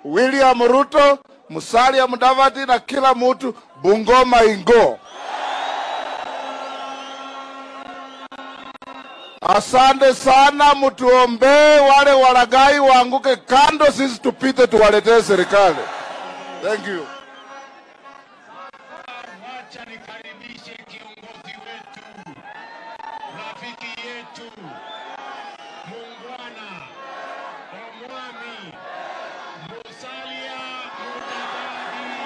William Ruto, Musalia Mudavadi na kila mtu Bungoma ingo. Asante sana, mtuombee wale walagai waanguke kando, sisi tupite tuwaletee serikali. Thank you. Wacha nikaribishe kiongozi wetu, rafiki yetu, muungwana, omwami, Musalia Mudavadi.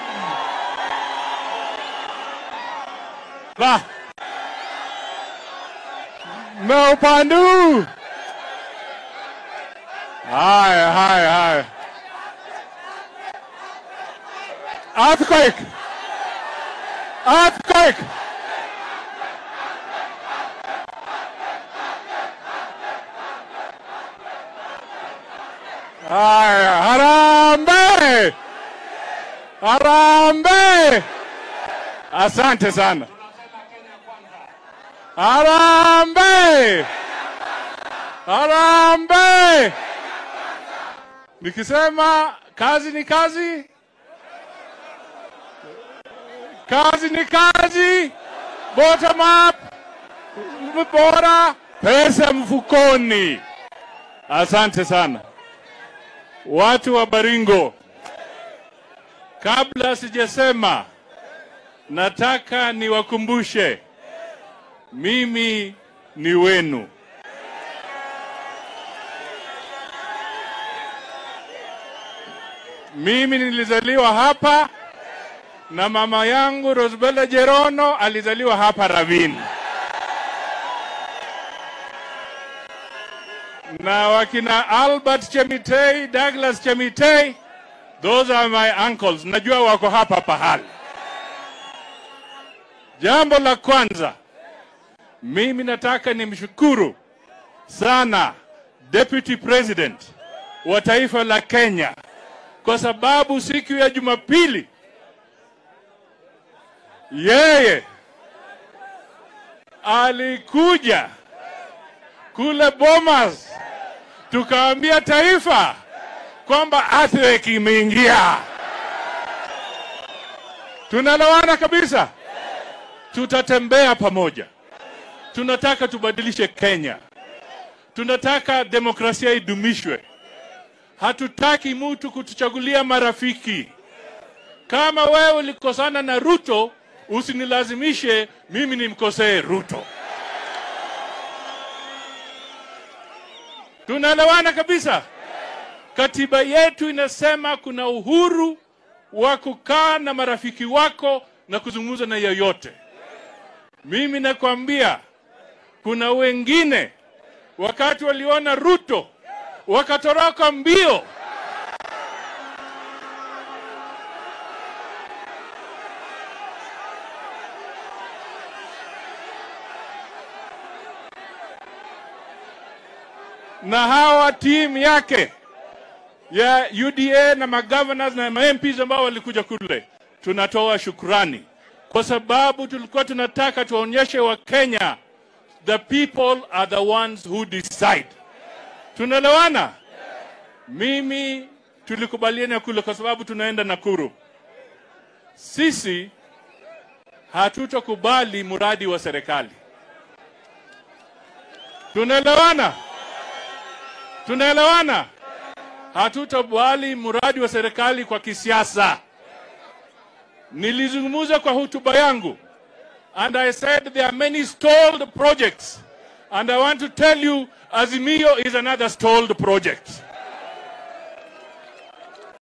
La. No Pandu. Haya, haya, haya. Earthquake. Earthquake. Haya, harambe. Harambe. Asante sana. Harambe! Harambe! Nikisema kazi ni kazi, kazi ni kazi, bottom up, bora, pesa mfukoni. Asante sana watu wa Baringo. Kabla sijasema, nataka niwakumbushe mimi ni wenu. Mimi nilizaliwa hapa na mama yangu Rosbella Jerono alizaliwa hapa Ravine, na wakina Albert Chemitei, Douglas Chemitei, those are my uncles. Najua wako hapa pahali. Jambo la kwanza mimi nataka nimshukuru sana Deputy President wa taifa la Kenya kwa sababu siku ya Jumapili yeye alikuja kule Bomas, tukaambia taifa kwamba earthquake imeingia. Tunalawana kabisa, tutatembea pamoja tunataka tubadilishe Kenya, tunataka demokrasia idumishwe. Hatutaki mtu kutuchagulia marafiki. Kama wewe ulikosana na Ruto, usinilazimishe mimi nimkosee Ruto. Tunaelewana kabisa. Katiba yetu inasema kuna uhuru wa kukaa na marafiki wako na kuzungumza na yeyote. Mimi nakwambia kuna wengine wakati waliona Ruto wakatoroka mbio. Na hawa timu yake ya UDA na magovernors na MPs ambao walikuja kule, tunatoa shukrani kwa sababu tulikuwa tunataka tuonyeshe Wakenya the people are the ones who decide. Tunaelewana? Mimi tulikubaliana kule kwa sababu tunaenda Nakuru. Sisi hatutakubali mradi wa serikali. Tunaelewana? Tunaelewana? Hatutakubali mradi wa serikali kwa kisiasa. Nilizungumza kwa hotuba yangu and I said there are many stalled projects and I want to tell you Azimio is another stalled project.